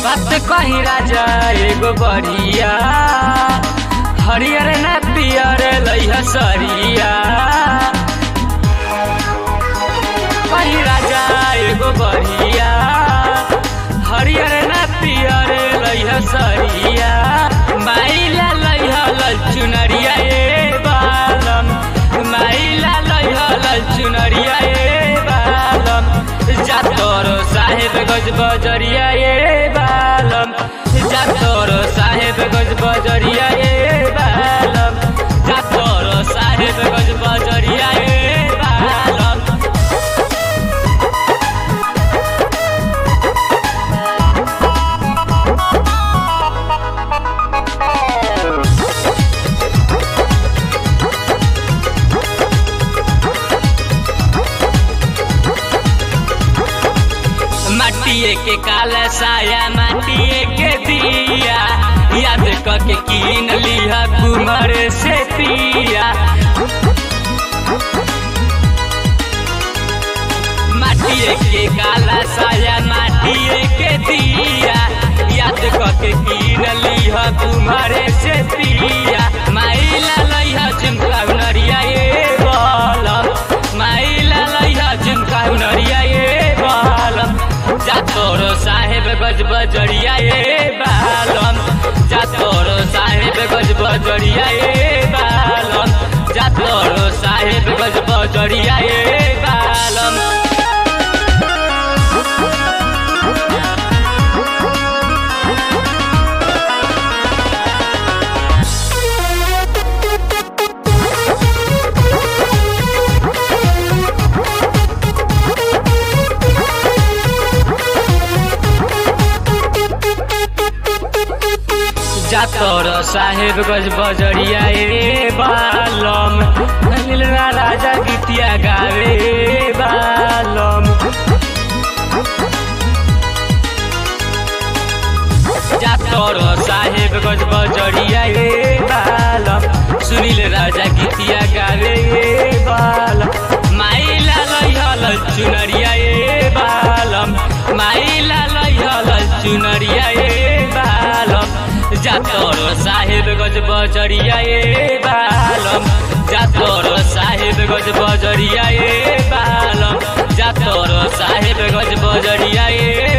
बात कही राजा एगो बढ़िया हरियर ना पियर लइह सरिया कही राजा एगो बढ़िया हरियर ना पियर लइह सरिया माइला लइह ललचुनरिया ए बालम माइला लइह ललचुनरिया ए बालम जातोर साहेब गज बजरिया ए बालम जातोर साहेब गज बजरिया ए बालम जातोर साहेब गज बजरिया ए बालम माटिए के काला साया माटिए के दिया याद करके कीन लिया कुमर से पिया माटिए के काला साया माटिए के दिया याद करके कीन लिया कुमर से पिया माइला लइहा झुमका नरिया ए बालम माइला लइहा झुमका नरिया ए बालम जातोर साहेब गज बजरिया ए बालम जातोर साहेब गज बजरिया ए बालम जातोर साहेब गज बजरिया ए बालम जातोर साहेब गज बजरिया ए बालम नीलरा राजा गीतिया गावे ए बालम जातोर साहेब गज बजरिया ए बालम सुनील राजा गीतिया गावे ए बालम माइला लइहल चुनरिया ए बालम माइला लइहल चुनरिया ए बालम जातोर साहेब गज बजरिया ए बालम जातोर साहेब गज बजरिया ए बालम जातोर साहेब गज बजरिया ए